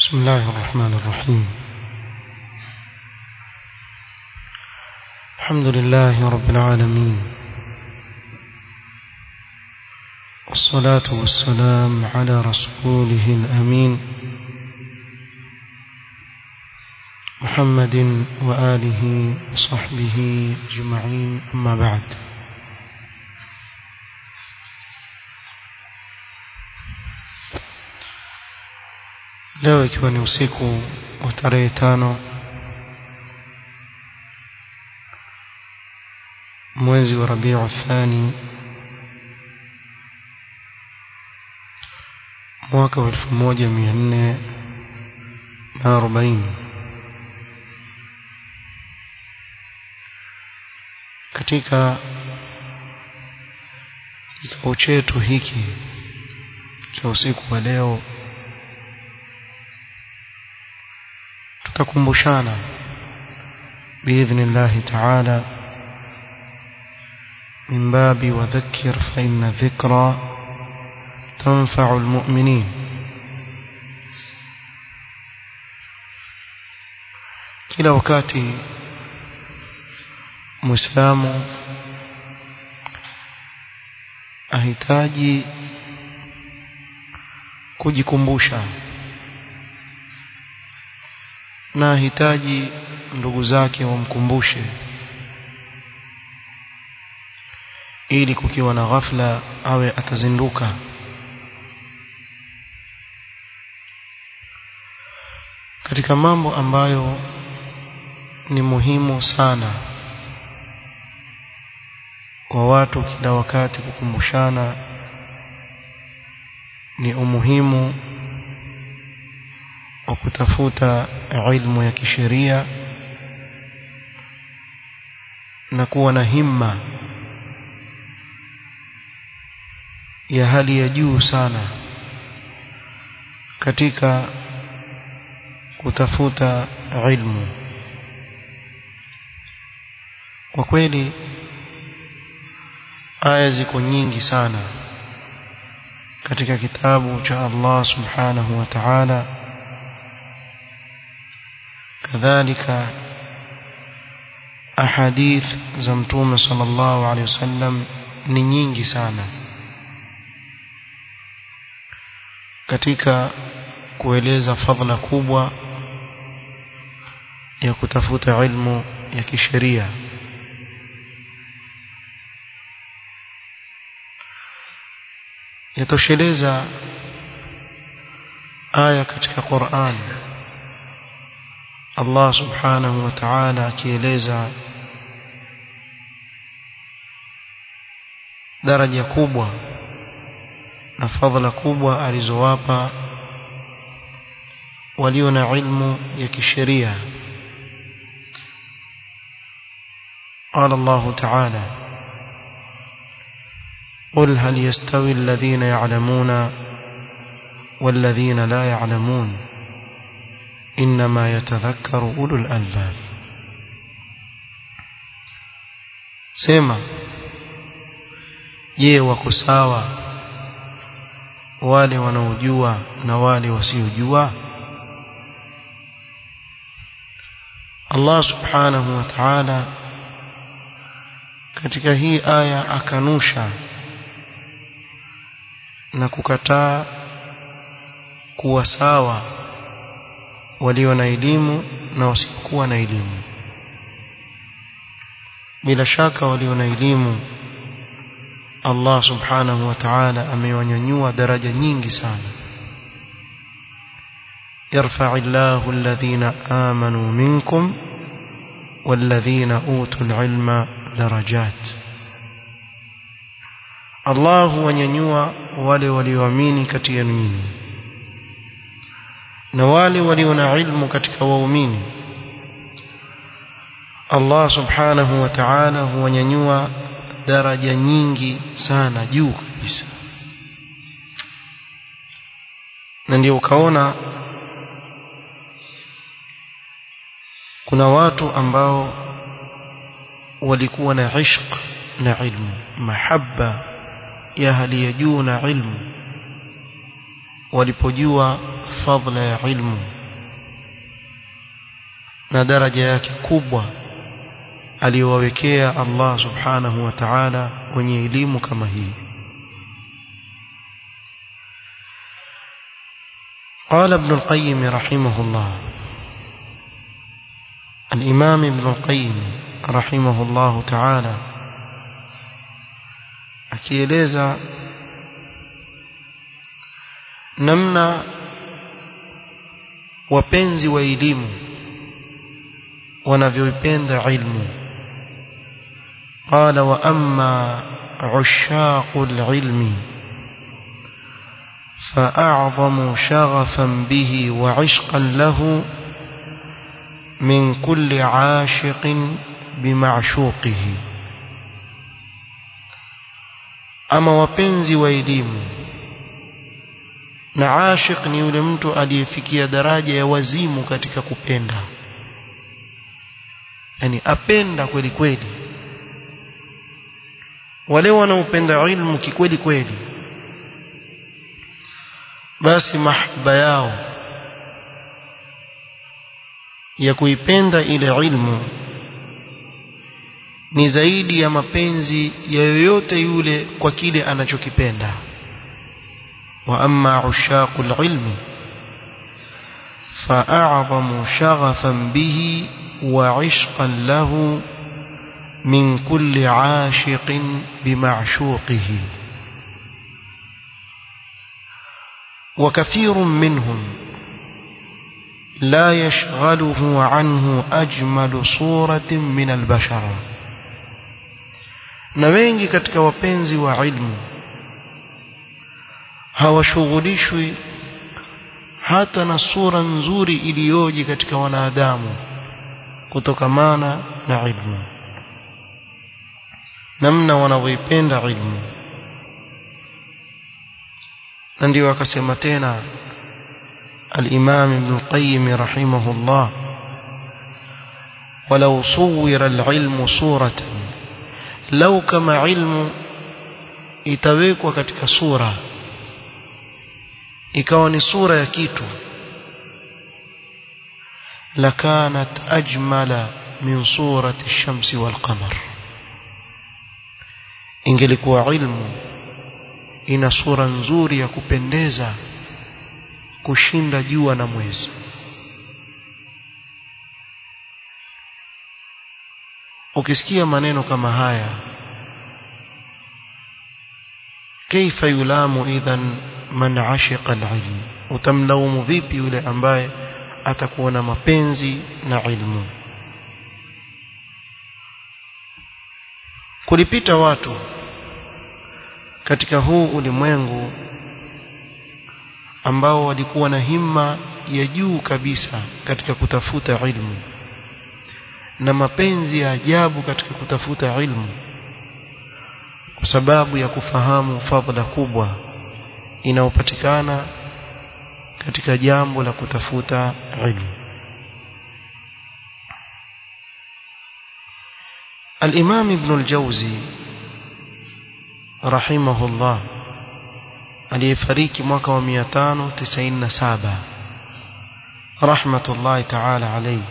بسم الله الرحمن الرحيم الحمد لله رب العالمين والصلاة والسلام على رسوله الأمين محمد وآله وصحبه أجمعين أما بعد leo ikiwa ni usiku wa tarehe tano mwezi wa rabiu thani mwaka wa elfu moja mia nne na arobaini katika kikao chetu hiki cha usiku wa leo tutakumbushana biidhnillahi taala min babi wadhakkir fa inna dhikra tanfa'u almu'minin kila wakati muislamu ahitaji kujikumbusha na ahitaji ndugu zake wamkumbushe ili kukiwa na ghafla awe atazinduka katika mambo ambayo ni muhimu sana kwa watu kila wakati kukumbushana ni umuhimu wa kutafuta ilmu ya kisheria na kuwa na himma ya hali ya juu sana katika kutafuta ilmu kwa kweli aya ziko nyingi sana katika kitabu cha Allah subhanahu wa ta'ala kadhalika ahadith za mtume sallallahu alaihi wasallam ni nyingi sana katika kueleza fadhila kubwa ya kutafuta ilmu ya kisheria yatosheleza aya katika Qur'an Allah subhanahu wa ta'ala akieleza daraja kubwa na fadhila kubwa alizowapa walio na ilmu ya kisheria قال الله تعالى قل هل يستوي الذين يعلمون والذين لا يعلمون إنما يتذكر أولو الألباب سيما je wako sawa wale wanaojua na wale wasiojua Allah subhanahu wa ta'ala katika hii aya akanusha na kukataa kuwa sawa walio na elimu na wasiokuwa na elimu bila shaka walio na elimu Allah subhanahu wa ta'ala amewanyanyua daraja nyingi sana يرفع الله الذين آمنوا منكم والذين أوتوا العلم درجات الله wanyanyua wale walioamini kati ya nyinyi na wale walio na ilmu katika waumini Allah subhanahu wa ta'ala huwanyanyua daraja nyingi sana juu kabisa na ndio ukaona kuna watu ambao walikuwa na ishq na ilmu mahabba ya hali ya juu na ilmu walipojua fadla ya ilmu na daraja yake kubwa aliyowawekea Allah subhanahu wa ta'ala wenye elimu kama hii قال ابن القيم رحمه الله الإمام ابن القيم رحمه الله تعالى akieleza namna wapenzi wa elimu wanavyoipenda ilmu qala wa amma ushaqu alilmi فأعظم شغفا به وعشقا له من كل عاشق بمعشوقه ama wapenzi wa elimu na ashiq ni yule mtu aliyefikia daraja ya wazimu katika kupenda yani apenda kweli kweli wale wanaopenda ilmu kikweli kweli basi mahaba yao ya kuipenda ile ilmu ni zaidi ya mapenzi ya yoyote yule kwa kile anachokipenda wa amma ushaqul ilmi فأعظم شغفا به وعشقا له من كل عاشق بمعشوقه وكثير منهم لا يشغله عنه أجمل صورة من البشر na wengi katika wapenzi wa ilmu hawashughulishwi hata na sura nzuri iliyoje katika wanadamu kutokamana na ilmu namna wanavyoipenda ilmu na ndio akasema tena الإمام ابن القيم رحمه الله ولو صور العلم صورة لو كما علم itawekwa katika sura ikawa ni sura ya kitu lakanat ajmala min surati ash-shamsi wal-qamar ingelikuwa ilmu ina sura nzuri ya kupendeza kushinda jua na mwezi ukisikia maneno kama haya kaifa yulamu idhan man ashiqa alilm utamlaumu vipi yule ambaye atakuwa na mapenzi na ilmu kulipita watu katika huu ulimwengu ambao walikuwa na himma ya juu kabisa katika kutafuta ilmu na mapenzi ya ajabu katika kutafuta ilmu kwa sababu ya kufahamu fadhila kubwa inayopatikana katika jambo la kutafuta ilmu الإمام ابن الجوزي رحمه الله aliyefariki mwaka wa 597 rahmatullahi ta'ala alayhi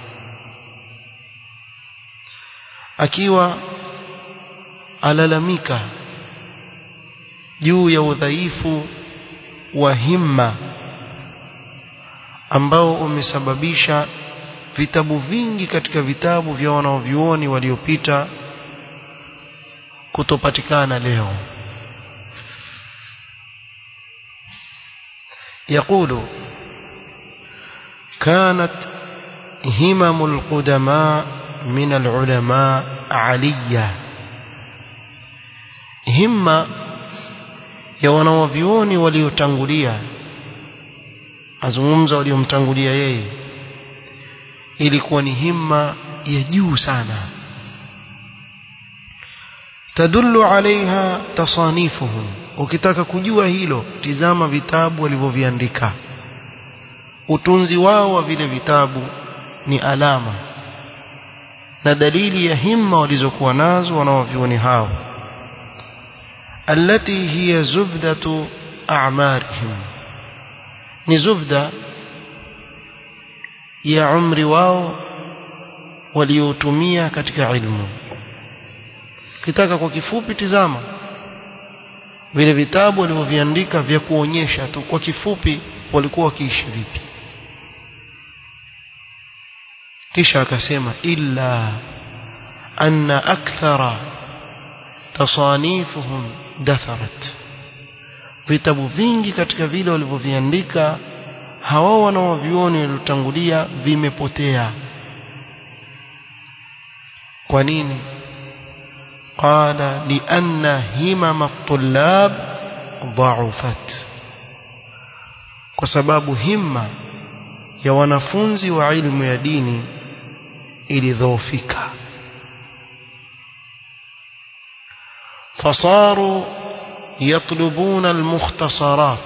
akiwa alalamika juu ya udhaifu wa himma ambao umesababisha vitabu vingi katika vitabu vya wanaovyuoni waliopita kutopatikana leo يقول كانت همم القدماء من العلماء علية همة ya wanawavyuoni waliotangulia azungumza waliomtangulia yeye ilikuwa ni himma ya juu sana tadullu alaiha tasanifuhum ukitaka kujua hilo tizama vitabu walivyoviandika utunzi wao wa vile vitabu ni alama na dalili ya himma walizokuwa nazo wanaovioni hao التي هي زبدة أعمارهم ni zubda ya umri wao waliotumia katika ilmu kitaka kwa kifupi tizama vile vitabu walivyoviandika vya kuonyesha tu kwa kifupi walikuwa wakiishi vipi kisha akasema illa anna akthara tasanifuhum datharat vitabu vingi katika vile walivyoviandika hawa wanaovioni waliotangulia vimepotea kwa nini qala lianna himama at-tullab dha'ufat kwa sababu himma ya wanafunzi wa ilmu ya dini ilidhoofika fasaru yatlubuna almukhtasarat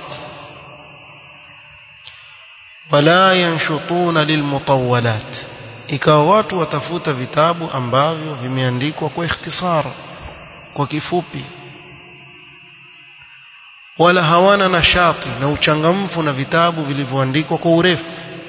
wala yanshutuna lilmutawwalat ikawa watu watafuta vitabu ambavyo vimeandikwa kwa ikhtisar kwa kifupi wala hawana nashati na uchangamfu na vitabu vilivyoandikwa kwa urefu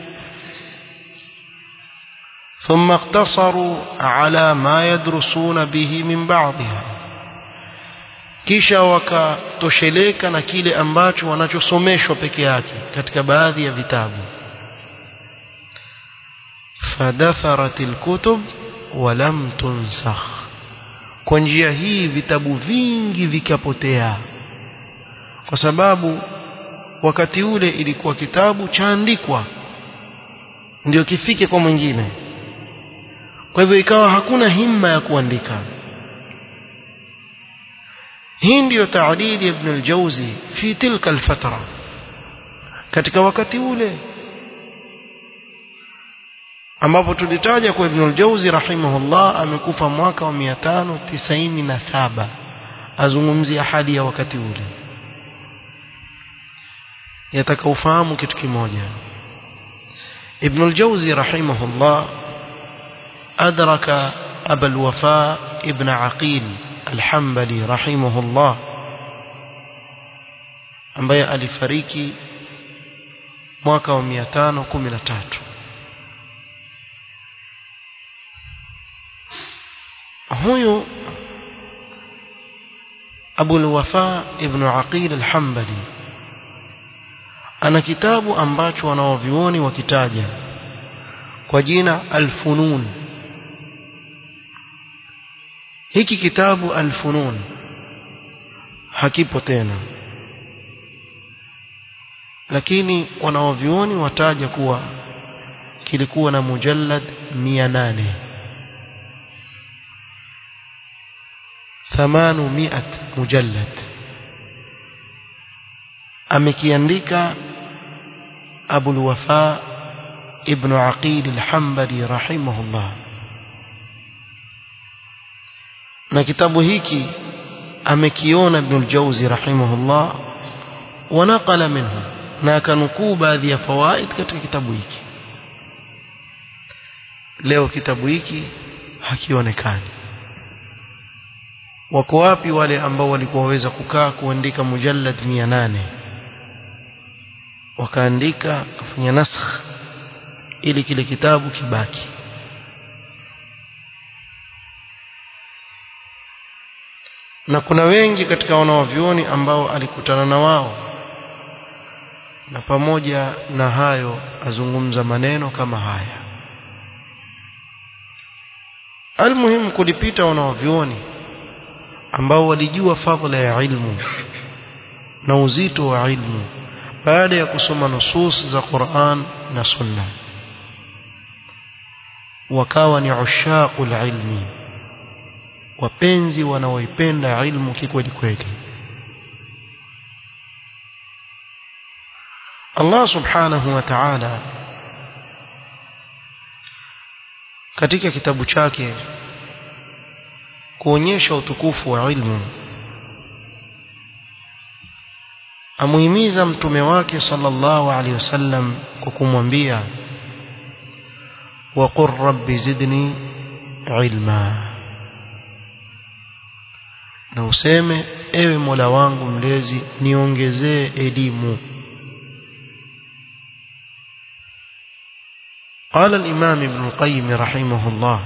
ثم اقتصروا على ما يدرسون به من بعضها kisha wakatosheleka na kile ambacho wanachosomeshwa peke yake katika baadhi ya vitabu fadatharat alkutub wa lam tunsakh kwa njia hii vitabu vingi vikapotea kwa sababu wakati ule ilikuwa kitabu chaandikwa ndio kifike kwa mwingine kwa hivyo ikawa hakuna himma ya kuandika hii ndiyo taadili ibn al-Jawzi fi tilka al-fatra katika wakati ule ambapo tulitaja kwa ibn al-Jawzi rahimahullah amekufa mwaka wa 597 azungumzia hali ya wakati ule yataka ufahamu kitu kimoja ibn al-Jawzi rahimahullah أدرك أبا الوفاء ابن عقيل الحنبلي رحمه الله ambaye alifariki mwaka wa 513 huyu Abu al-Wafa ibn Aqil al-Hanbali ana kitabu ambacho wanaovioni wakitaja kwa jina Al-Funun hiki kitabu Al-Funun hakipo tena lakini wanaovioni wataja kuwa kilikuwa na mujallad 800 800 mujallad amekiandika Abu al-Wafa ibn Aqil al-Hanbali rahimahullah na kitabu hiki amekiona Ibn al-Jawzi rahimahullah wanaqala minhu na akanukuu baadhi ya fawaid katika kitabu hiki leo kitabu hiki hakionekani wako wapi wale ambao walikuwa waweza kukaa kuandika mujallad 800 wakaandika kufanya nasakh ili kile kitabu kibaki na kuna wengi katika wanawavyoni ambao alikutana na wao na pamoja na hayo azungumza maneno kama haya almuhimu kulipita wanawavyoni ambao walijua fadhila ya ilmu na uzito wa ilmu baada ya kusoma nusus za Qur'an na Sunna wakawa ni ushaqul ilmi wapenzi wanaoipenda ilmu kikweli kweli Allah subhanahu wa ta'ala katika kitabu chake kuonyesha utukufu wa ilmu amuhimiza mtume wake sallallahu alaihi wasallam kwa kumwambia waqur rabbi zidni ilma na useme ewe Mola wangu mlezi niongezee elimu قال الإمام ابن القيم رحمه الله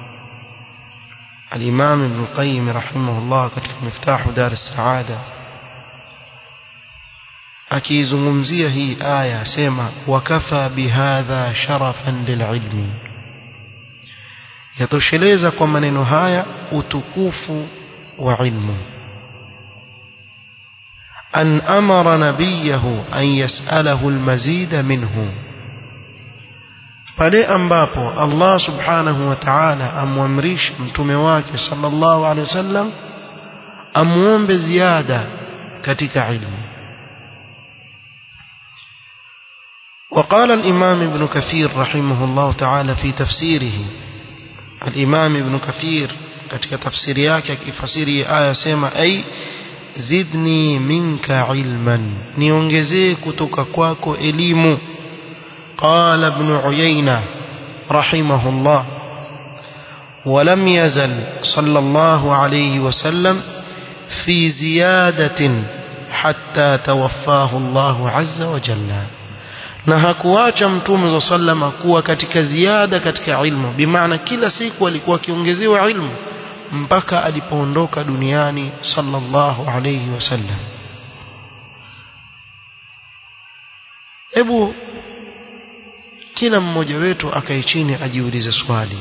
الإمام ابن القيم رحمه الله katika مفتاح دار السعادة akiizungumzia hii aya asema wakafa bihadha sharafan lililmi yatosheleza kwa maneno haya utukufu wa ilmu an amara nabiyahu an yasalahu almazida minhu pale ambapo Allah subhanahu wa ta'ala amwamrisha mtume wake sallallahu alaihi wasallam amuombe ziada katika ilmu وقال الإمام ابن كثير رحمه الله تعالى في تفسيره الإمام ابن كثير katika tafsiri yake akifasiri aya sema ai zidni minka ilman niongezee kutoka kwako elimu قال ابن عيينة رحمه الله ولم يزل صلى الله عليه وسلم في زيادة حتى توفاه الله عز وجل na hakuacha mtume za sallama kuwa katika ziada katika ilmu bimaana kila siku alikuwa akiongezewa ilmu mpaka alipoondoka duniani sallallahu alayhi wasallam hebu kila mmoja wetu akae chini ajiulize swali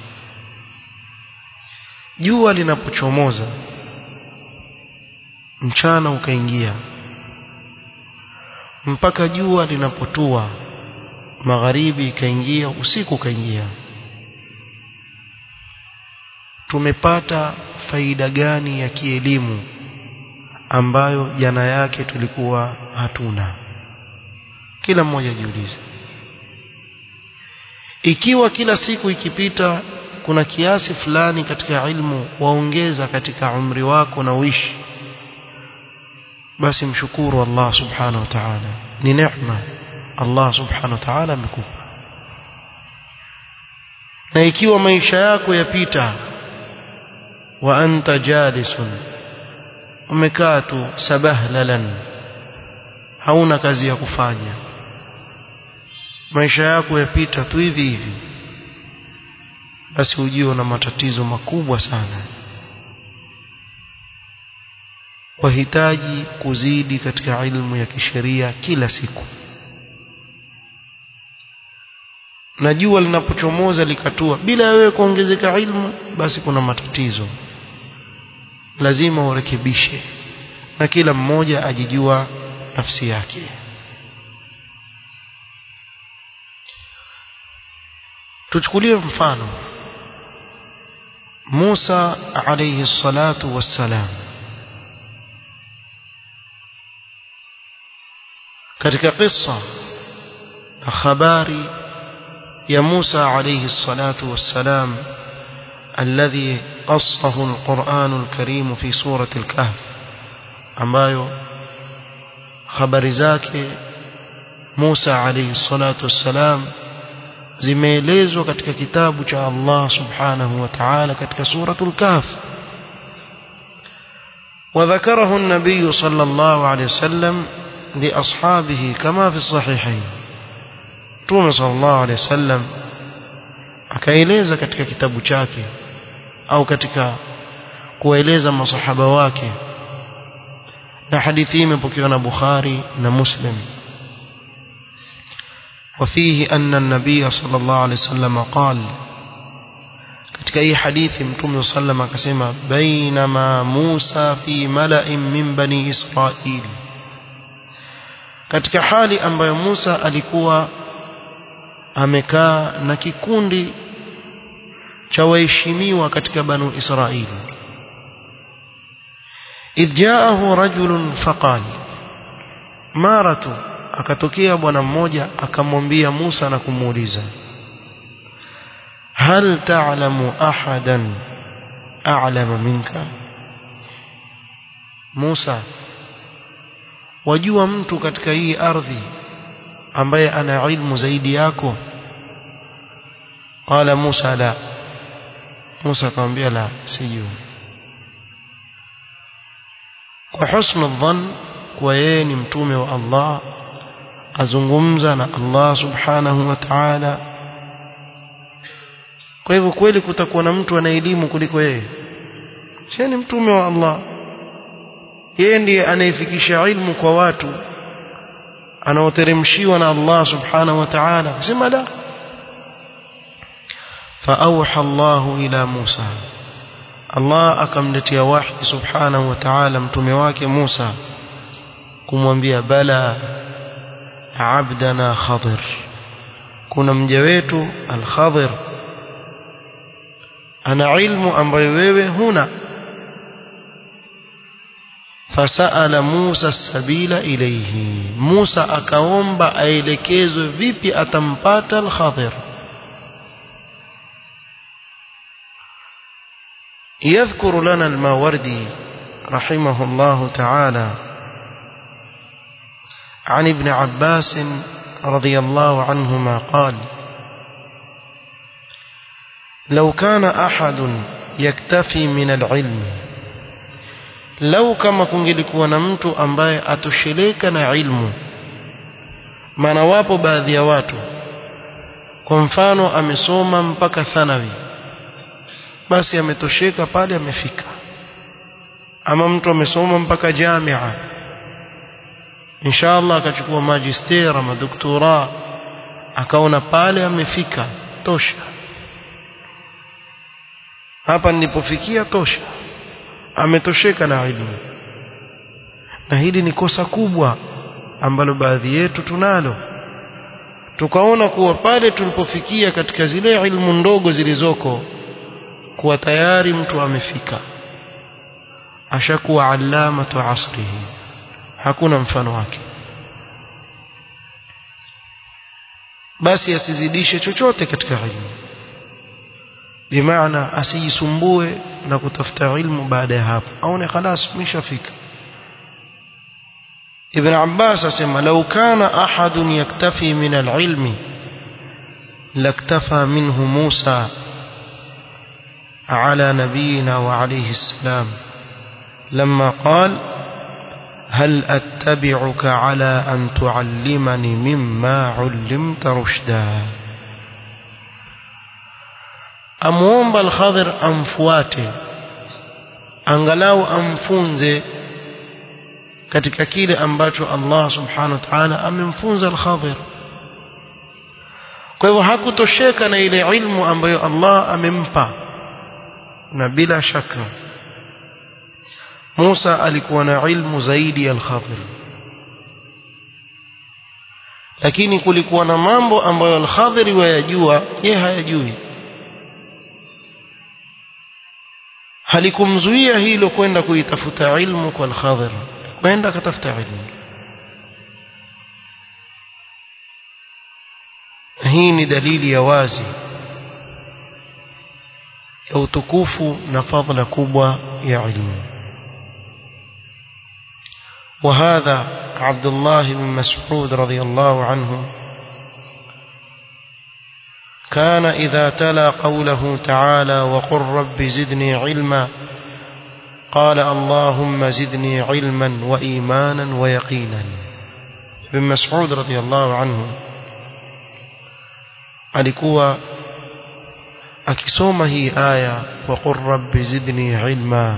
jua linapochomoza mchana ukaingia mpaka jua linapotua magharibi ikaingia usiku ukaingia tumepata faida gani ya kielimu ambayo jana yake tulikuwa hatuna kila mmoja jiulize ikiwa kila siku ikipita kuna kiasi fulani katika ilmu waongeza katika umri wako na uishi basi mshukuru Allah subhanahu wa ta'ala ni neema Allah subhanahu wa ta'ala amekupa na ikiwa maisha yako yapita wa anta jalisun umekaa tu sabahlalan hauna kazi ya kufanya maisha yako yapita tu hivi hivi basi ujio na matatizo makubwa sana wahitaji kuzidi katika ilmu ya kisheria kila siku na jua linapochomoza likatua bila wewe kuongezeka ilmu basi kuna matatizo lazima urekebishe na kila mmoja ajijua nafsi yake tuchukulie mfano Musa alayhi salatu wassalam katika kisa na habari ya Musa alayhi salatu wassalam alladhi qassahu alquran alkarim fi surati alkahf ambayo habari zake Musa alayhi salatu wassalam zimeelezwa katika kitabu cha Allah subhanahu wa ta'ala katika suratul kahf وذكره النبي صلى الله عليه وسلم لأصحابه كما في الصحيحين تومي صلى الله عليه وسلم akaeleza katika kitabu chake au katika kueleza masahaba wake na hadithi hii imepokewa na Bukhari na Muslim وفيه أن النبي صلى الله عليه وسلم قال katika hii hadithi mtume sallam akasema bainama Musa fi mala'in min bani Israil katika hali ambayo Musa alikuwa amekaa na kikundi cha waheshimiwa katika banu Israili idh jaahu rajulun faqal maratu akatokea bwana mmoja akamwambia Musa na kumuuliza hal ta'lamu ahadan a'lama minka Musa wajua mtu katika hii ardhi ambaye ana ilmu zaidi yako qala Musa la Musa akamwambia la sijui kwa husnu dhann kwa yeye ni mtume wa Allah azungumza na Allah subhanahu wa ta'ala kwa hivyo kweli kutakuwa na mtu ana elimu kuliko yeye si ni mtume wa Allah yeye ndiye anayefikisha ilmu kwa watu anaoteremshiwa na Allah subhanahu wa ta'ala akasema la فأوحى الله إلى موسى الله akamletea wahi subhanahu wa ta'ala mtume wake Musa kumwambia bala abdana khadir kuna mja wetu al-khadir ana ilmu ambayo wewe huna fasaala Musa sabila ilayhi Musa akaomba aelekezwe vipi atampata al-khadir يذكر لنا الماوردي رحمه الله تعالى عن ابن عباس رضي الله عنهما قال لو كان أحد يكتفي من العلم لو كما kungelikuwa na mtu ambaye atosheleka na ilmu maana wapo baadhi ya watu kwa mfano amesoma mpaka thanawi basi ametosheka pale amefika ama mtu amesoma mpaka jamia inshallah akachukua magister ama doktora akaona pale amefika tosha hapa nilipofikia tosha ametosheka na elimu na hili ni kosa kubwa ambalo baadhi yetu tunalo tukaona kuwa pale tulipofikia katika zile ilmu ndogo zilizoko kuwa tayari mtu amefika ashakuwa alamatu asrihi hakuna mfano wake basi asizidishe chochote katika ilmu bimaana asijisumbue na kutafuta ilmu baada ya hapo aone khalas mishafika ابن عباس اسمع لو كان احد يكتفي من العلم لاكتفى منه موسى على نبينا وعليه السلام لما قال هل أتبعك على أن تعلمني مما علمت رشدا أموomba الخضر amfuate angalau amfunze katika kile ambacho Allah subhanahu wa ta'ala amemfunza al-Khadir kwa hivyo hakutosheka na ile ilmu ambayo Allah amempa na bila shaka Musa alikuwa na ilmu zaidi ya al-Khadir lakini kulikuwa na mambo ambayo al-Khadir wayajua yeye hayajui halikumzuia hilo kwenda kuitafuta ilmu kwa al-Khadir kwenda akatafuta ilmu hii ni dalili ya wazi ya utukufu na fadhila kubwa ya ilmu وهذا عبد الله بن مسعود رضي الله عنه كان إذا تلا قوله تعالى وقل رب زدني علما قال اللهم زدني علما وإيمانا ويقينا ابن مسعود رضي الله عنه alikuwa akisoma hii aya wa qur rabbi zidni ilma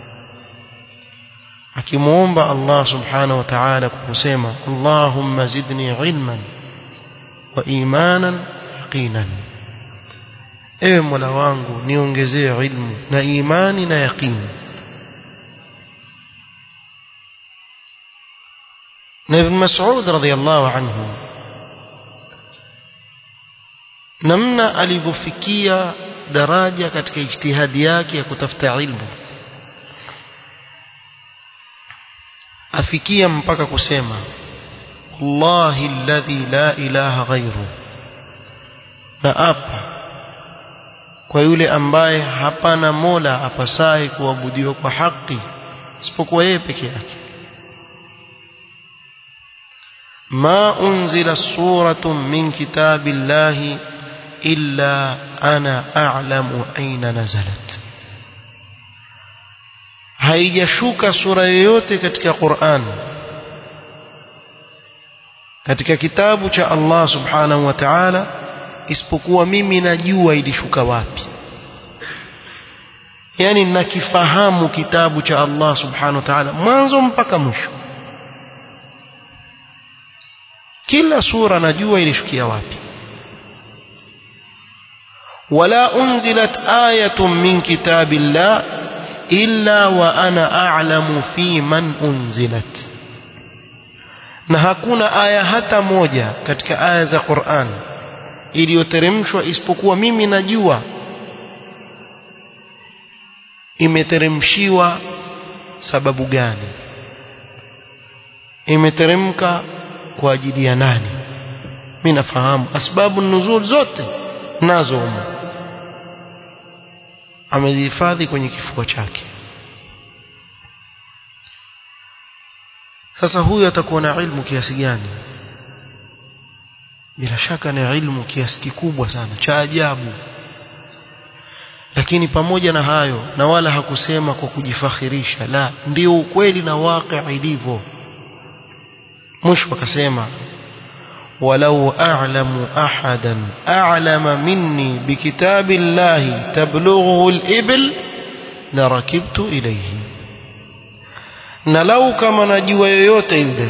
akimuomba Allah subhanahu wa ta'ala kwa kusema Allahumma zidni ilman wa imanan yaqinan ewe mola wangu niongezee ilmu na imani na yaqini na ibn Mas'ud radhiyallahu anhu namna alivyofikia daraja katika ijtihadi yake ya kutafuta ilmu afikia mpaka kusema Allahi alladhi la ilaha ghairu na apa kwa yule ambaye hapana mola apasaye kuabudiwa kwa haki isipokuwa yeye peke yake ما أنزل سورة من كتاب الله إلا أنا أعلم أين نزلت haijashuka sura yoyote katika Qur'an katika kitabu cha Allah subhanahu wa ta'ala isipokuwa mimi najua ilishuka wapi yani nakifahamu kitabu cha Allah subhanahu wa ta'ala mwanzo mpaka mwisho kila sura najua ilishukia wapi wala unzilat ayatun min kitabillah illa wa ana a'lamu fi man unzilat na hakuna aya hata moja katika aya za Qur'an iliyoteremshwa isipokuwa mimi najua imeteremshiwa sababu gani imeteremka kwa ajili ya nani mimi nafahamu asbabu nuzul zote nazo humo amezihifadhi kwenye kifua chake sasa huyu atakuwa na ilmu kiasi gani bila shaka ni ilmu kiasi kikubwa sana cha ajabu lakini pamoja na hayo na wala hakusema kwa kujifakhirisha la ndio ukweli na waqi ilivyo mwisho akasema ولو أعلم أحدا أعلم مني بكتاب الله تبلغه الإبل لركبت إليه na lau kama najua yoyote yule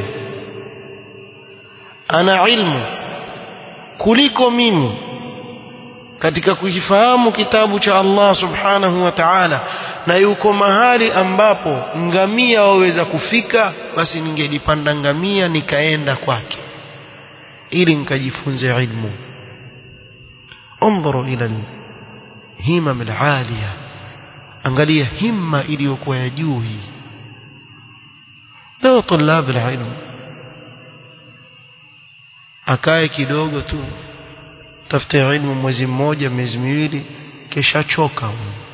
ana ilmu kuliko mimi katika kukifahamu kitabu cha Allah subhanahu wa ta'ala na yuko mahali ambapo ngamia waweza kufika basi ningelipanda ngamia nikaenda kwake ili nikajifunze ilmu انظروا الى الهمم العاليه angalia himma iliyokuwa ya juu hii leo طلاب العلم akae kidogo tu tafute ilmu mwezi mmoja miezi miwili kisha choka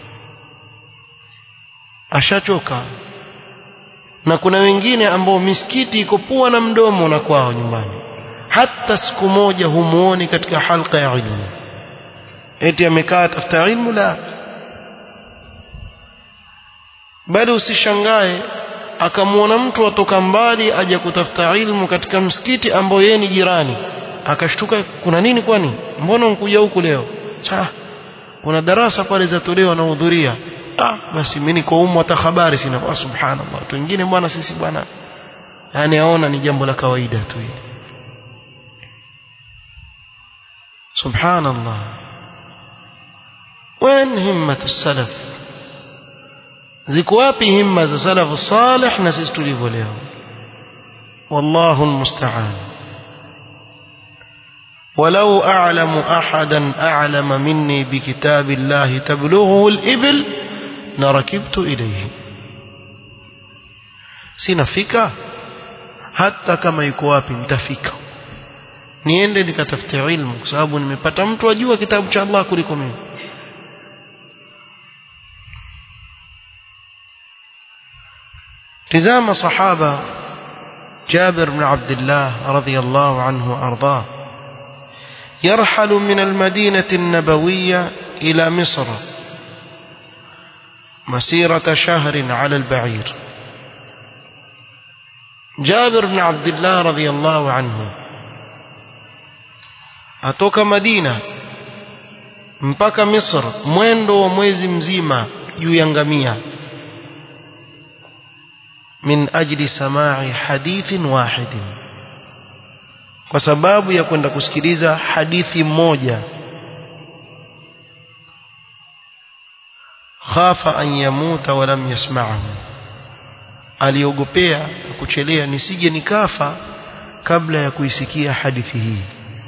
ashachoka na kuna wengine ambao misikiti iko pua na mdomo na kwao nyumbani hata siku moja humuoni katika halqa ya ilmu eti amekaa tafuta ilmu la bali usishangae akamwona mtu atoka mbali aje kutafuta ilmu katika msikiti ambao yeye ni jirani akashtuka kuna nini kwani mbona unkuja huku leo cha kuna darasa pale zatolewa na hudhuria ah basi mimi niko umu hata habari sina ah, subhanallah watu wengine bwana sisi bwana yani aona ni jambo la kawaida tu hili subhanallah وين همة السلف ziko wapi himma za salafu salih na sisi tulivyo leo wallahu almusta'an ولو أعلم أحدا أعلم مني بكتاب الله تبلغه الإبل لركبت إليه sinafika hata kama yuko wapi nitafika niende nikatafute ilmu kwa sababu nimepata mtu ajua kitabu cha Allah kuliko mimi tizama sahaba Jabir bin Abdullah radhiyallahu anhu وارضاه يرحل من المدينة النبوية إلى مصر مسيرة شهر على البعير جابر بن عبد الله رضي الله عنه atoka Madina mpaka Misr mwendo wa mwezi mzima juu ya ngamia min ajli samai hadithin wahidin kwa sababu ya kwenda kusikiliza hadithi moja khafa an yamuta wa lam yasma'ahu aliogopea kuchelea nisije nikafa kabla ya kuisikia hadithi hii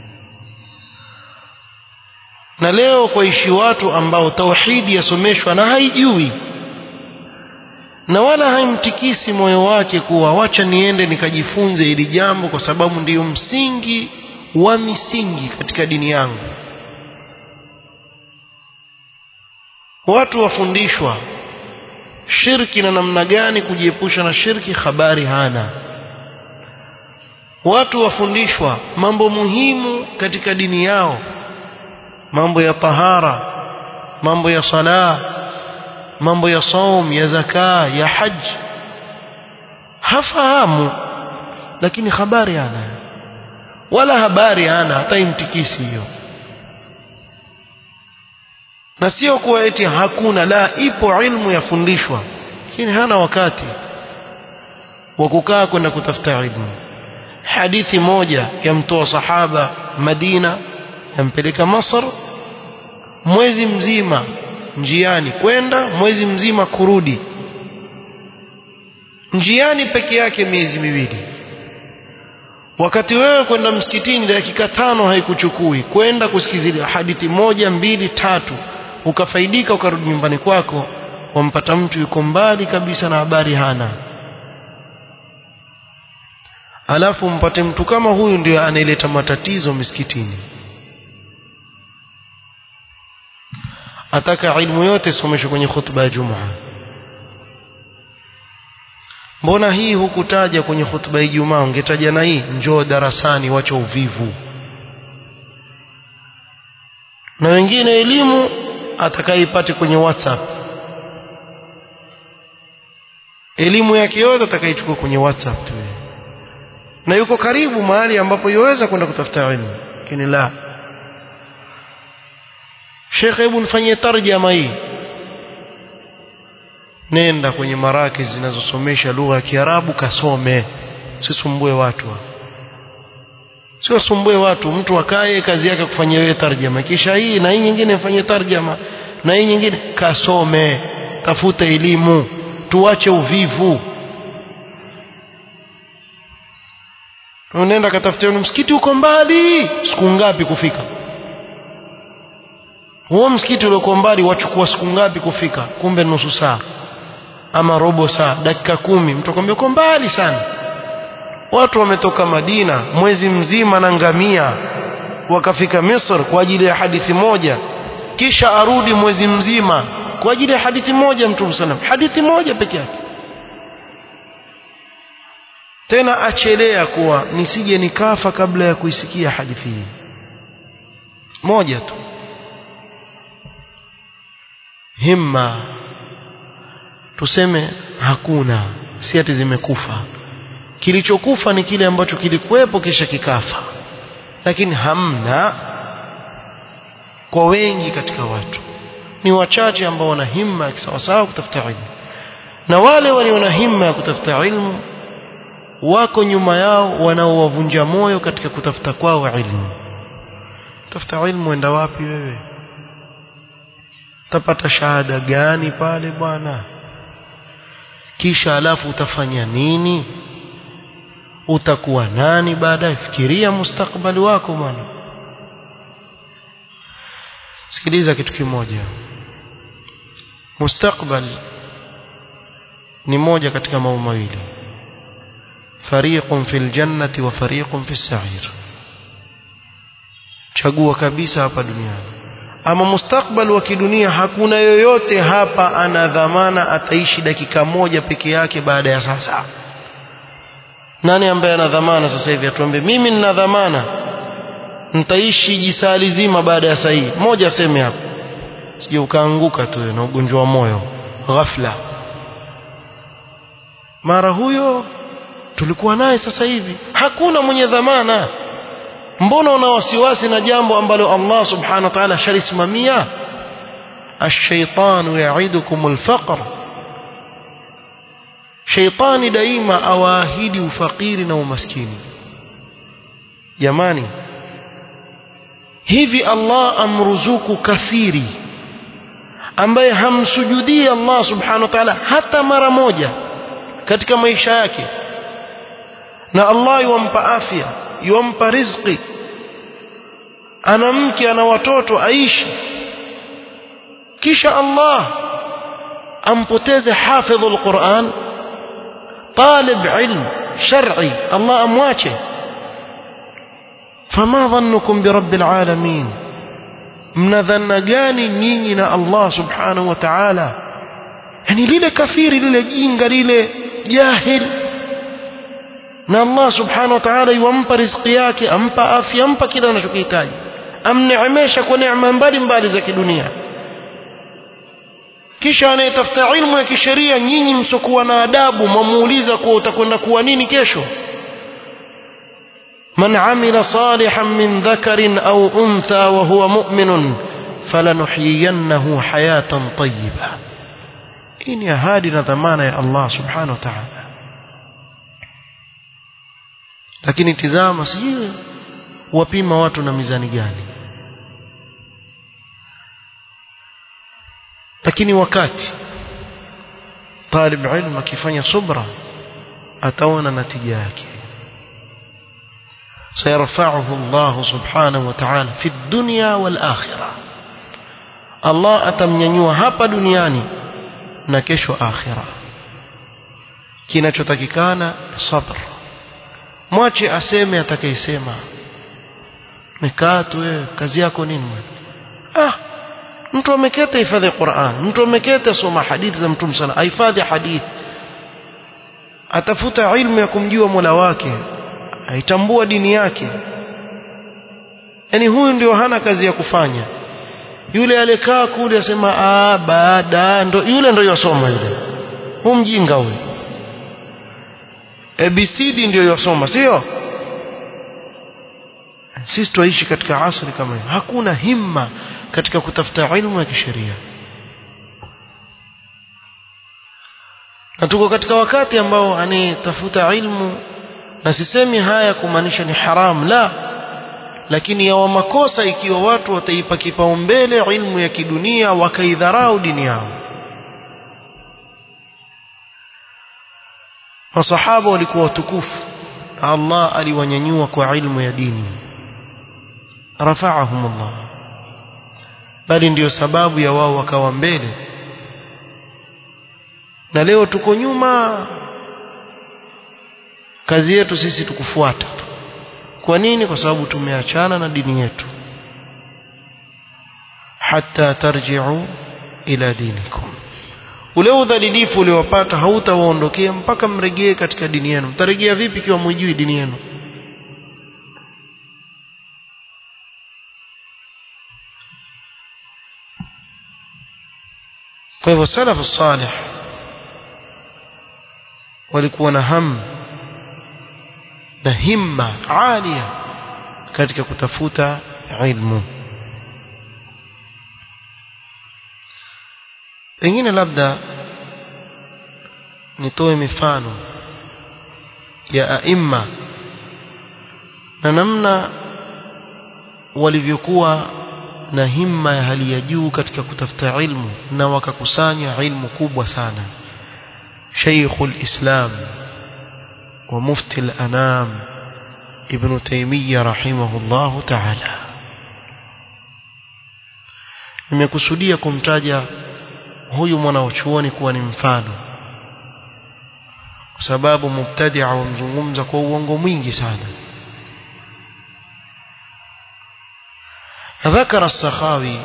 na leo kwaishi watu ambao tauhidi yasomeshwa na haijui na wala haimtikisi moyo wake kuwa wacha niende nikajifunze ili jambo kwa sababu ndiyo msingi wa misingi katika dini yangu watu wafundishwa shirki na namna gani kujiepusha na shirki habari hana watu wafundishwa mambo muhimu katika dini yao mambo ya tahara mambo ya sala mambo ya saum ya zaka ya haj hafahamu lakini habari hana wala habari hana hata imtikisi hiyo na sio kuwa eti hakuna la ipo ilmu yafundishwa lakini hana wakati wa kukaa kwenda kutafuta ilmu hadithi moja yamtoa sahaba Madina yampeleka Masr mwezi mzima njiani kwenda mwezi mzima kurudi njiani peke yake miezi miwili wakati wewe kwenda msikitini dakika tano haikuchukui kwenda kusikizia hadithi moja mbili tatu ukafaidika ukarudi nyumbani kwako wampata mtu yuko mbali kabisa na habari hana alafu mpate mtu kama huyu ndio anaileta matatizo misikitini ataka ilmu yote someshwe kwenye khutba ya Jumaa mbona hii hukutaja kwenye khutba ya Ijumaa ungetaja na hii njoo darasani wacha uvivu na wengine elimu atakayeipate kwenye WhatsApp elimu yake yote atakaichukua kwenye WhatsApp tu na yuko karibu mahali ambapo yaweza kwenda kutafuta elimu lakini la Sheikh hebu nifanyie tarjama hii nenda kwenye maraki zinazosomesha lugha ya Kiarabu kasome usisumbue watu sio sumbue watu mtu akae kazi yake kufanyia wewe tarjama kisha hii na hii nyingine mfanyie tarjama na hii nyingine kasome tafuta elimu tuache uvivu unaenda katafutia msikiti uko mbali siku ngapi kufika huo msikiti uliokuwa mbali wachukua siku ngapi kufika kumbe nusu saa ama robo saa dakika kumi mtu akwambia uko mbali sana watu wametoka Madina mwezi mzima na ngamia wakafika Misr kwa ajili ya hadithi moja kisha arudi mwezi mzima kwa ajili ya hadithi moja mtume sallam hadithi moja peke yake tena achelea kuwa nisije nikafa kabla ya kuisikia hadithi hii moja tu himma tuseme hakuna si ati zimekufa kilichokufa ni kile ambacho kilikuwepo kisha kikafa lakini hamna kwa wengi katika watu ni wachache ambao wana himma ya kisawasawa kutafuta ilmu na wale walio na himma ya kutafuta ilmu wako nyuma yao wanaowavunja moyo katika kutafuta kwao ilmu tafuta ilmu enda wapi wewe utapata shahada gani pale bwana kisha alafu utafanya nini utakuwa nani baadaye fikiria mustakbali wako bwana sikiliza kitu kimoja mustakbal ni moja katika mambo mawili fariqun fil jannati wa fariqun fis sa'ir chagua kabisa hapa duniani ama mustakbal wa kidunia hakuna yoyote hapa ana dhamana ataishi dakika moja peke yake baada ya sasa nani ambaye ana dhamana sasa hivi atuambie mimi nina dhamana nitaishi jisali zima baada ya saa hii moja aseme hapo sije ukaanguka tu na ugonjwa wa moyo ghafla mara huyo tulikuwa naye sasa hivi hakuna mwenye dhamana mbona una wasiwasi na jambo ambalo Allah subhanahu wa ta'ala shalisimamia الشيطان يعدكم الفقر شيطاني daima awaahidi ufakiri na umaskini jamani hivi Allah amruzuku kathiri ambaye hamsujudii Allah subhanahu wa ta'ala hata mara moja katika maisha yake na Allah yuwampa afya yuwampa riziki ana mke ana watoto aishi kisha Allah ampoteze hafidhul Qur'an talib ilm shar'i Allah amwache fama dhannukum birabbil alamin mnadhanna gani nyinyi na Allah subhanahu wa ta'ala yani lile kafiri lile jinga lile jahil na Allah subhanahu wa ta'ala yuampa riziki yake ampa afya ampa kila anachokihitaji amneemesha kwa neema mbalimbali za kidunia kisha anayetafuta ilmu ya kisheria nyinyi msokuwa na adabu mwamuuliza kuwa utakwenda kuwa nini kesho من عمل صالحا من ذكر أو أنثى وهو مؤمن falanuhyiyannahu hayatan tayyiba hii ni ahadi na dhamana ya Allah subhanahu wa ta'ala lakini tizama sijui wapima watu na mizani gani lakini wakati talib ilmu akifanya subra ataona natija yake سيرفعه الله سبحانه وتعالى في الدنيا والآخرة الله atamnyanyua hapa duniani na kesho akhira kinachotakikana sabr mwache aseme atakayesema mekaa tu wewe kazi yako nini ah mtu ameketa hifadhi Qur'an mtu ameketa soma hadithi za mtume sana ahifadhi hadithi atafuta ilmu ya kumjua Mola wake aitambua dini yake yani huyu ndio hana kazi ya kufanya yule alikaa kule asema ah baada ndo yule ndio yosoma yule huyu mjinga huyu ABCD ndio yosoma sio sisi tuishi katika asri kama hiyo hakuna himma katika kutafuta ilmu ya kisheria na tuko katika wakati ambao anayetafuta ilmu na sisemi haya kumaanisha ni haram la lakini yawa makosa ikiwa watu wataipa kipaumbele ilmu ya kidunia wakaidharau dini yao masahaba walikuwa watukufu Allah aliwanyanyua kwa ilmu ya dini rafa'ahum Allah bali ndiyo sababu ya wao wakawa mbele na leo tuko nyuma kazi yetu sisi tukufuata tu kwa nini kwa sababu tumeachana na dini yetu hatta tarji'u ila dinikum ule udhalilifu uliowapata hautawaondokea mpaka mregee katika dini yenu mtarejea vipi ikiwa mwijui dini yenu kwa hivyo salafu salih walikuwa na hamu na himma alia katika kutafuta ilmu pengine labda nitoe mifano ya aima na namna walivyokuwa na himma ya hali ya juu katika kutafuta ilmu na wakakusanya ilmu kubwa sana شيخ الإسلام ومفتي الأنام ابن تيمية رحمه الله تعالى nimekusudia kumtaja huyu mwanachuoni kuwa ni mfano kwa sababu mubtadia wamzungumza kwa uongo mwingi sana ذكر السخاوي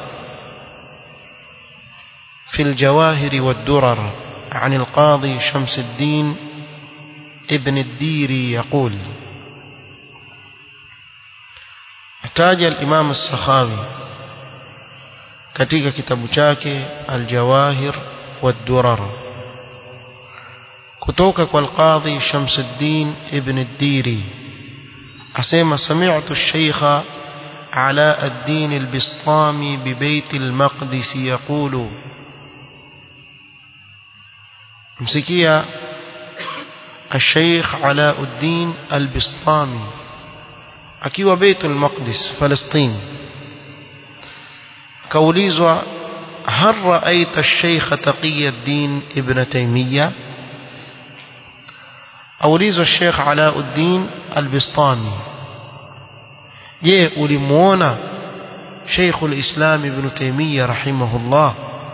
في الجواهر والدرر عن القاضي شمس الدين ابن الديري يقول احتاج الإمام السخاوي katika kitabu chake Al-Jawahir wad-Durar kutoka kwa Al-Qadhi Shamsuddin ibn ad-Diri asema sami'tu ash-Shaykh Ala ad-Din al-Bistami bi Bayt al-Maqdis yaqulu msikia الشيخ علاء الدين البسطامي akiwa بيت المقدس فلسطين كوليزوا هل رأيت الشيخ تقي الدين ابن تيمية أوليز الشيخ علاء الدين البسطامي je ulimuona شيخ الإسلام ابن تيمية رحمه الله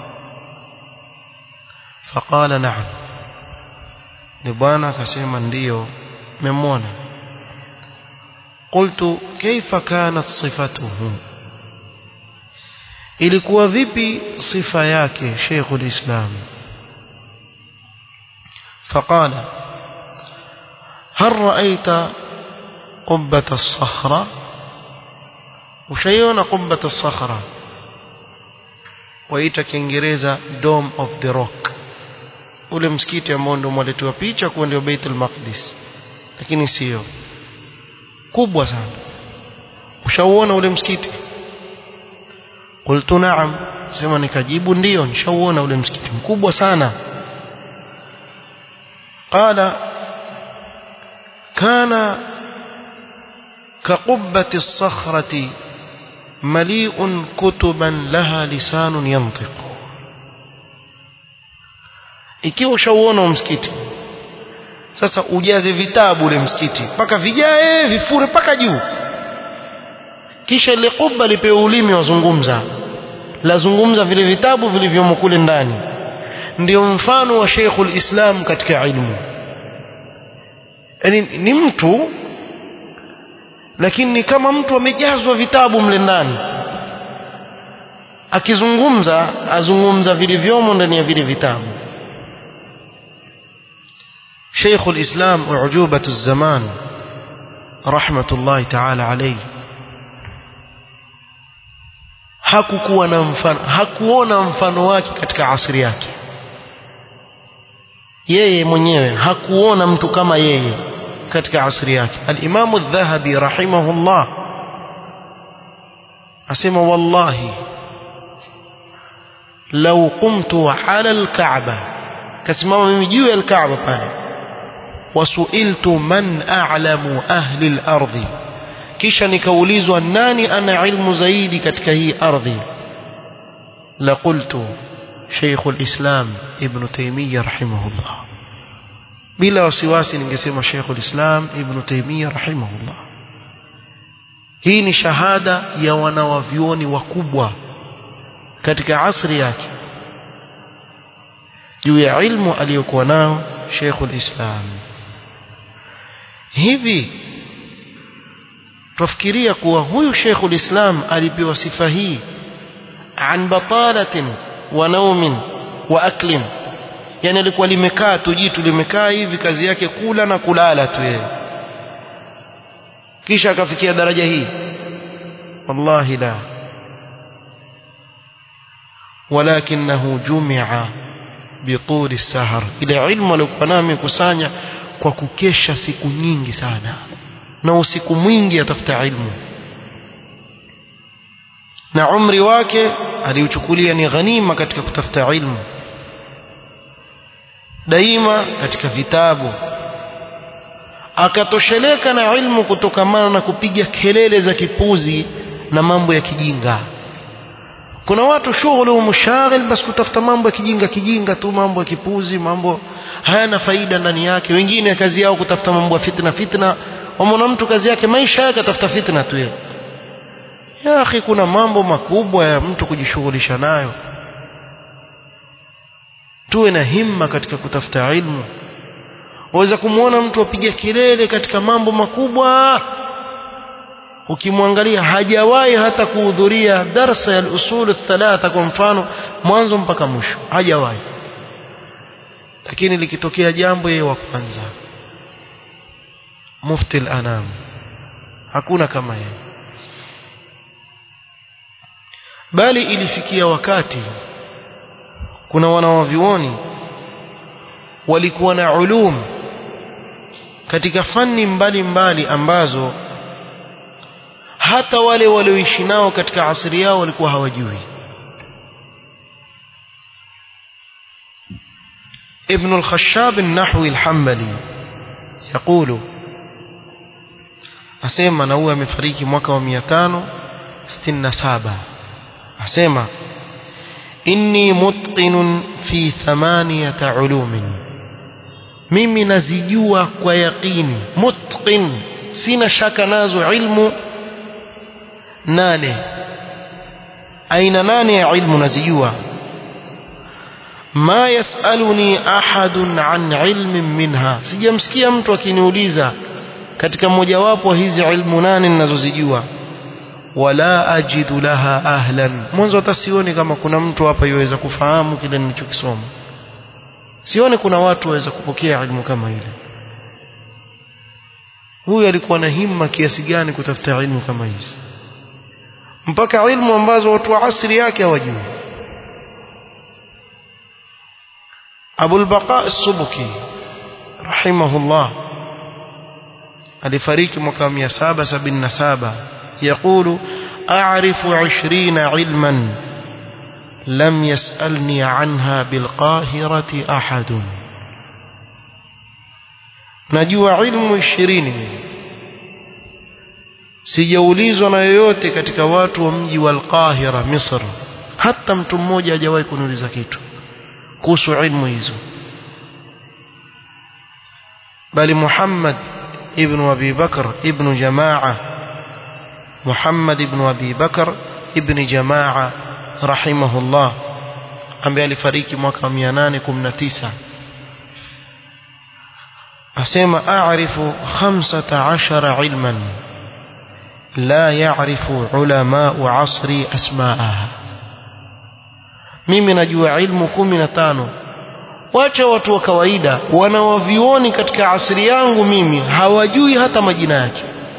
فقال نعم ni bwana akasema ndiyo memwona qultu kaifa kanat sifatuhu ilikuwa vipi sifa yake Sheikhul Islam فقال هل رأيت قبة الصخرة وشيون قبة الصخرة waita kiingereza dome of the rock ule msikiti ambao ndio mwaletewa picha kuwa ndio Baitul Maqdis lakini sio kubwa sana ushauona ule msikiti qultu na'am sema nikajibu ndio nishauona ule msikiti mkubwa sana qala kana كقبة الصخرة مليء كتبا لها لسان ينطق ikiwa ushauona msikiti sasa ujaze vitabu ule msikiti mpaka vijae vifure mpaka juu kisha ile kuba lipewe ulimi wazungumza lazungumza vile vitabu vilivyomo kule ndani ndio mfano wa Sheikhul Islam katika ilmu yani ni mtu lakini ni kama mtu amejazwa vitabu mle ndani akizungumza azungumza vilivyomo ndani ya vile vitabu شيخ الإسلام أعجوبة الزمان رحمة الله تعالى عليه hakukuwa na mfano hakuona mfano wake katika asri yake yeye mwenyewe hakuona mtu kama yeye katika asri yake al-Imam adh-Dhahabi rahimahullah asema wallahi law qumtu ala al-Ka'ba kasimama mimi juu ya al-Ka'ba pale wasuiltu man a'lamu ahli al-ardhi kisha nikaulizwa nani ana ilmu zaidi katika hii ardhi la qultu Sheikh al-Islam Ibn Taymiyyah rahimahullah bila wasiwasi ningesema Sheikh al-Islam Ibn Taymiyyah rahimahullah hii ni shahada ya wanawavyuoni wakubwa katika asri yake juu ya ilmu aliyokuwa nao Sheikh al-Islam hivi tufikiria kuwa huyu Sheikh al-Islam alipewa sifa hii an batalatin wa naumin wa aklin yani alikuwa limekaa tu jitu limekaa hivi kazi yake kula na kulala tu yeye kisha akafikia daraja hii wallahi la ولكنه جمع بطول السهر ile ilmu alikuwa nayo amekusanya kwa kukesha siku nyingi sana na usiku mwingi atafuta ilmu na umri wake aliuchukulia ni ghanima katika kutafuta ilmu daima katika vitabu akatosheleka na ilmu kutokamana na kupiga kelele za kipuzi na mambo ya kijinga kuna watu shughuli mshaghil basi kutafuta mambo ya kijinga kijinga tu mambo ya kipuzi mambo hayana faida ndani yake wengine kazi yao kutafuta mambo ya fitna fitna wamwona mtu kazi yake maisha yake atafuta fitna tu yeye ya akhi kuna mambo makubwa ya mtu kujishughulisha nayo tuwe na himma katika kutafuta ilmu waweza kumwona mtu apiga kelele katika mambo makubwa ukimwangalia hajawahi hata kuhudhuria darsa ya usul thalatha kwa mfano mwanzo mpaka mwisho hajawahi lakini likitokea jambo yeye wa kwanza mufti al-anam hakuna kama yeye bali ilifikia wakati kuna wanawavyuoni walikuwa na ulum katika fani mbalimbali mbali ambazo hata wale walioishi nao katika asiri yao walikuwa hawajui ابن الخشاب النحوي الحنبلي يقول asema na huyu amefariki mwaka wa 567 asema inni mutqinun fi thamaniyata ulumin mimi nazijua kwa yaqini mutqin sina shaka nazo ilmu nane aina nane ya ilmu nazijua ma yasaluni ahadun an ilmin minha sijamsikia mtu akiniuliza katika mojawapo hizi ilmu nane ninazozijua wala ajidu laha ahlan mwanzo hata sioni kama kuna mtu hapa yuweza kufahamu kile nilichokisoma sioni kuna watu waweza kupokea ilmu kama ile huyu alikuwa na himma kiasi gani kutafuta ilmu kama hizi mpaka ilmu ambazo watu wa asri yake hawajui Abu al-Baqa as-Subki rahimahullah alifariki mwaka 777 يقول أعرف عشرين علما لم يسألني عنها بالقاهرة أحد najua ilmu ishirini sijaulizwa na yoyote katika watu wa mji wa Al-Qahira Misr hata mtu mmoja hajawahi kuniuliza kitu kuhusu ilmu hizo bali Muhammad ibn Abi Bakr ibn Jamaa Muhammad ibn Abi Bakr ibn Jamaa rahimahullah ambaye alifariki mwaka 819 asema a'rifu 15 ilman la ya'rifu ulama'u 'asri asma'aha mimi najua ilmu 15 wacha watu wa kawaida wanawavioni katika asri yangu mimi hawajui hata majina yake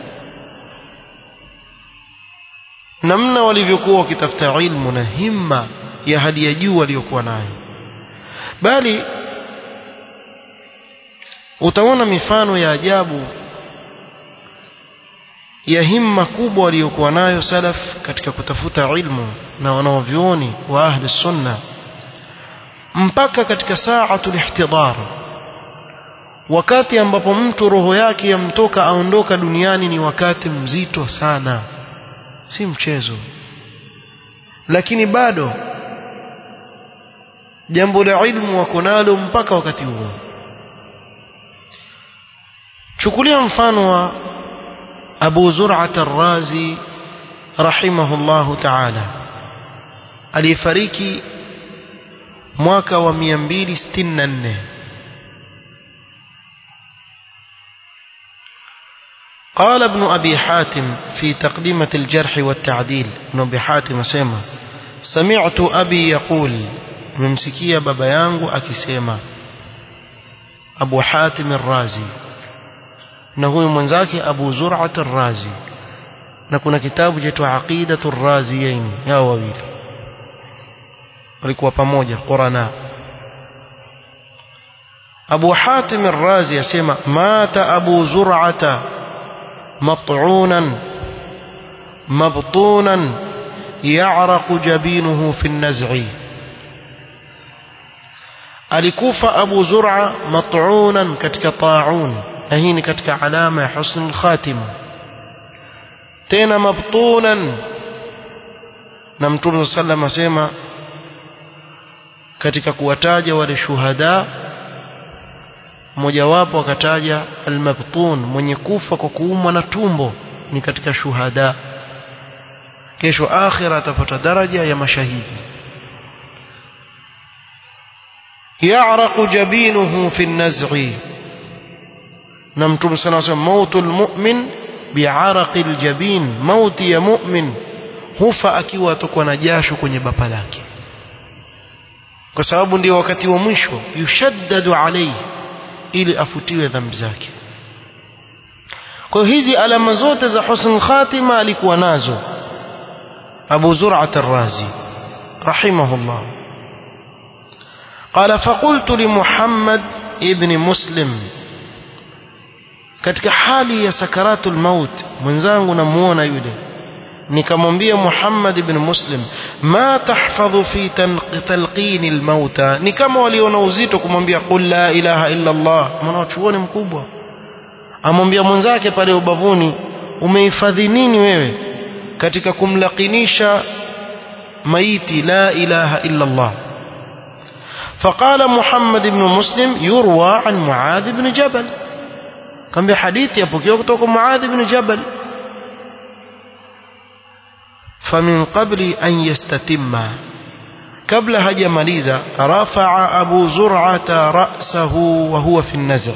namna walivyokuwa wakitafuta ilmu na himma ya hali ya juu waliokuwa nayo bali utaona mifano ya ajabu ya himma kubwa waliokuwa nayo salaf katika kutafuta ilmu na wanaovyuoni wa ahli sunna mpaka katika saatul ihtidar wakati ambapo mtu roho yake yamtoka aondoka duniani ni wakati mzito sana si mchezo lakini bado jambo la ilmu wako nalo mpaka wakati huo chukulia mfano wa Abu Zur'at ar-Razi rahimahullahu ta'ala aliyefariki mwaka wa 264 قال ابن أبي حاتم في تقدمة الجرح والتعديل ابن أبي حاتم سيما سمعت أبي يقول ممسكية بابا يانغو أكسيما أبو حاتم الرازي na huyu mwenzake Abu Zur'at ar-Razi na kuna kitabu cha Aqidatu ar-Raziyain hao wawili walikuwa pamoja Qurana Abu Hatim ar-Razi yasema mata Abu Zur'ata mat'unan mabtunan ya'raqu jabinuhu fi an-naz'i alikufa Abu Zur'a mat'unan katika ta'un na hii ni katika alama ya husnul khatima tena mabtunan na mtume sallam asema katika kuwataja wale shuhada mmojawapo akataja almabtun mwenye kufa kwa kuumwa na tumbo ni katika shuhada kesho akhira atapata daraja ya mashahidi يعرق جبينه في النزع na mtume sana anasema mautul mu'min bi'araqil jabin mauti ya mu'min hufa akiwa atokwa na jasho kwenye bapa lake kwa sababu ndio wakati wa mwisho yushaddadu alayhi ili afutiwe dhambi zake kwa hizi alama zote za husnul khatima alikuwa nazo Abu Zur'at ar-Razi rahimahullah قال فقلت لمحمد ابن مسلم katika hali ya sakaratul maut mwenzangu namuona yule nikamwambia Muhammad ibn Muslim ma tahfadhu fi talqin almauta ni kama waliona uzito kumwambia qul la ilaha illa Allah maana chuoni mkubwa amwambia mwenzake pale ubavuni umehifadhi nini wewe katika kumlakinisha maiti la ilaha illa Allah فقال محمد بن مسلم يروى عن معاذ بن جبل كان بحديث يبكي kutoka معاذ بن جبل فمن قبل أن يستتم قبل هجماليزا رفع أبو زرعة رأسه وهو في النزع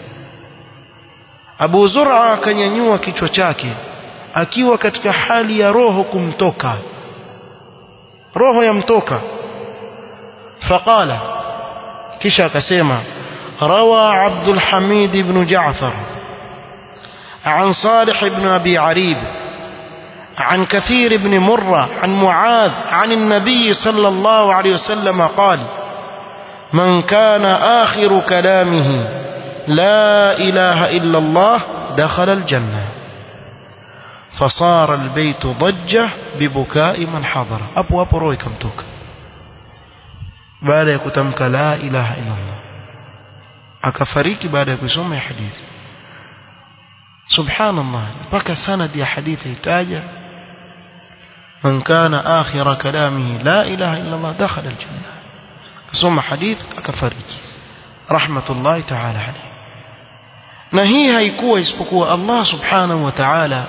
Abu Zur'a akanyanyua kichwa chake akiwa katika hali ya roho kumtoka roho yamtoka faqala kisha akasema rawa Abdul Hamid ibn Ja'far عن صالح بن أبي عريب عن كثير بن مرة عن معاذ عن النبي صلى الله عليه وسلم قال من كان آخر كلامه لا إله إلا الله دخل الجنة fasara albaytu dajja bibukai man hadara hapo hapo roho ikamtoka baada ya kutamka la ilaha illa Allah akafariki baada ya kusoma hadithi subhanallah mpaka sanad ya hadithi itaja من كان آخر كلامه لا إله إلا الله دخل الجنة ثم حديث أكفرك رحمة الله تعالى عليه na hii haikuwa isipokuwa Allah subhanahu wa ta'ala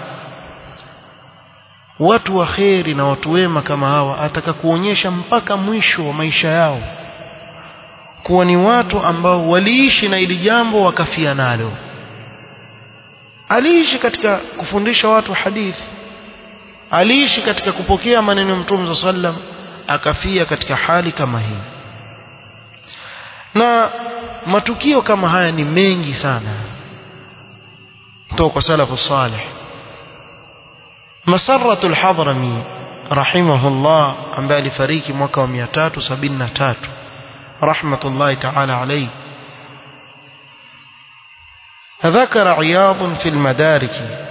watu wa kheri na watu wema kama hawa ataka kuonyesha mpaka mwisho wa maisha yao kuwa ni watu ambao waliishi na ili jambo wakafia nalo aliishi katika kufundisha watu hadithi aliishi katika kupokea maneno ya Mtume sallam akafia katika hali kama hii na matukio kama haya ni mengi sana kutoka kwa salafu salih masaratu al-hadrami rahimahullah ambaye alifariki mwaka wa 373 rahmatullahi ta'ala alayhi ذكر عياض في المدارك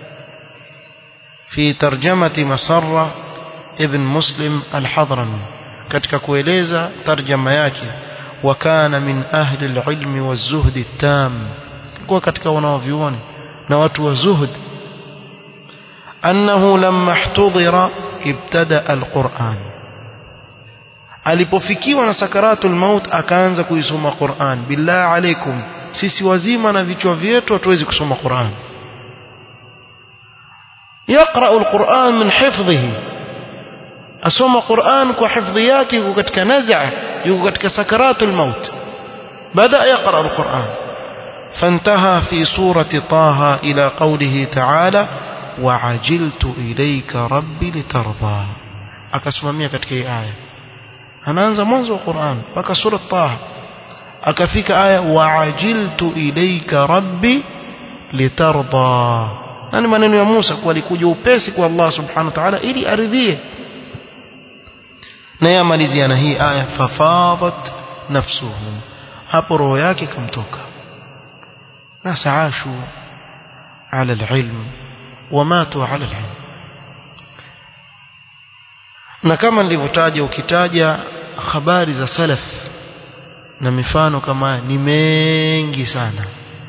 في ترجمة مسرة ابن مسلم الحضرمي katika kueleza tarjama yake wakana min ahli alilmi wazuhd التام kwa katika wanaovioni na watu wa zuhd annahu lamma ihtudira ibtada alquran alipofikiwa na sakaratul maut akaanza kuisoma Qur'an billah alaikum sisi wazima na vichwa vyetu hatuwezi kusoma Qur'an يقرأ القرآن من حفظه أسوم قرآن كحفظياته وكتك نزع وكتك سكرات الموت بدأ يقرأ القرآن فانتهى في سورة طه إلى قوله تعالى وعجلت إليك ربي لترضى أكسممية كتك آية أنا أنزل منذ القرآن بك سورة طه أكفيك آية وعجلت إليك ربي لترضى na ni maneno ya Musa kuwa alikuja upesi kwa Allah subhanahu wa ta'ala ili aridhie na yamalizia na hii aya fafadat nafsuhu hapo roho yake kamtoka na saashu ala alilm wamatu ala alilm na kama nilivyotaja ukitaja habari za salaf na mifano kama ni mengi sana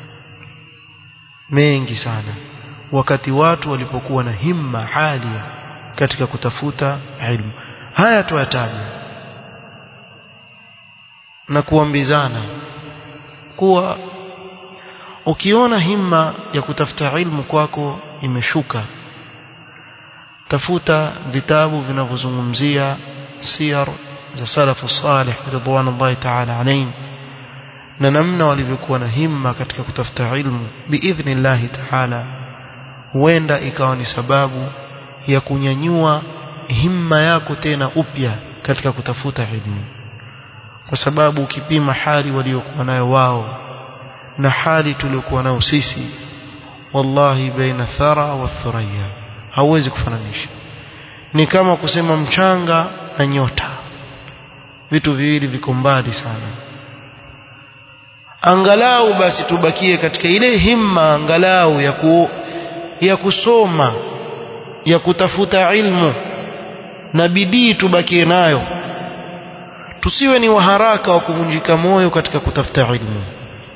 mengi sana wakati watu walipokuwa na himma alia katika kutafuta ilmu haya tuyataja na kuambizana kuwa ukiona himma ya kutafuta ilmu kwako imeshuka tafuta vitabu vinavyozungumzia siyar za salafu salih ridwanullahi ta'ala alayhim na namna walivyokuwa na himma katika kutafuta ilmu biidhnillahi ta'ala huenda ikawa ni sababu ya kunyanyua himma yako tena upya katika kutafuta ilmu kwa sababu ukipima hali waliokuwa nayo wao na hali tuliokuwa nayo sisi wallahi baina thara wa thuraya hauwezi kufananisha ni kama kusema mchanga na nyota vitu viwili viko mbali sana angalau basi tubakie katika ile himma angalau ya ku, ya kusoma ya kutafuta ilmu na bidii tubakie nayo tusiwe ni waharaka wa kuvunjika moyo katika kutafuta ilmu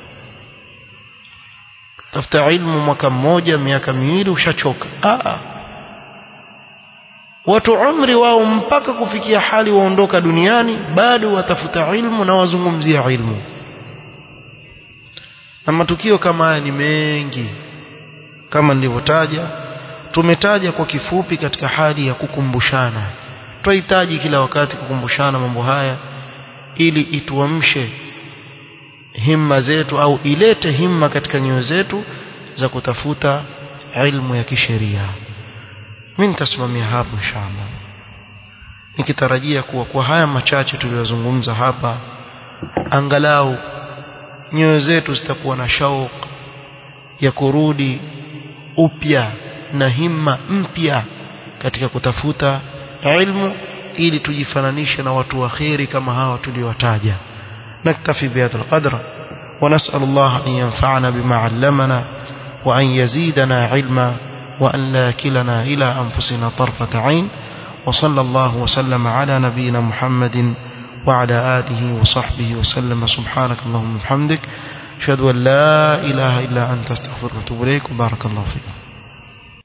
tafuta ilmu mwaka mmoja miaka miwili ushachoka Aa. watu umri wao mpaka kufikia hali waondoka duniani bado watafuta ilmu na wazungumzia ilmu na matukio kama haya ni mengi kama nilivyotaja tumetaja kwa kifupi katika hali ya kukumbushana tunahitaji kila wakati kukumbushana mambo haya ili ituamshe himma zetu au ilete himma katika nyoyo zetu za kutafuta ilmu ya kisheria mimi nitasimamia hapo inshallah nikitarajia kuwa kwa haya machache tuliyozungumza hapa angalau nyoyo zetu zitakuwa na shauq ya kurudi upya na himma mpya katika kutafuta ilmu ili tujifananishe na watu wa kheri kama hawa tuliowataja نكتفي بهذا القدر ونسأل الله أن ينفعنا بما علمنا وأن يزيدنا علما وأن لا كلنا إلى أنفسنا طرفة عين وصلى الله وسلم على نبينا محمد وعلى آله وصحبه وسلم سبحانك اللهم وبحمدك أشهد أن لا إله إلا أنت استغفرك وأتوب إليك وبارك الله فيك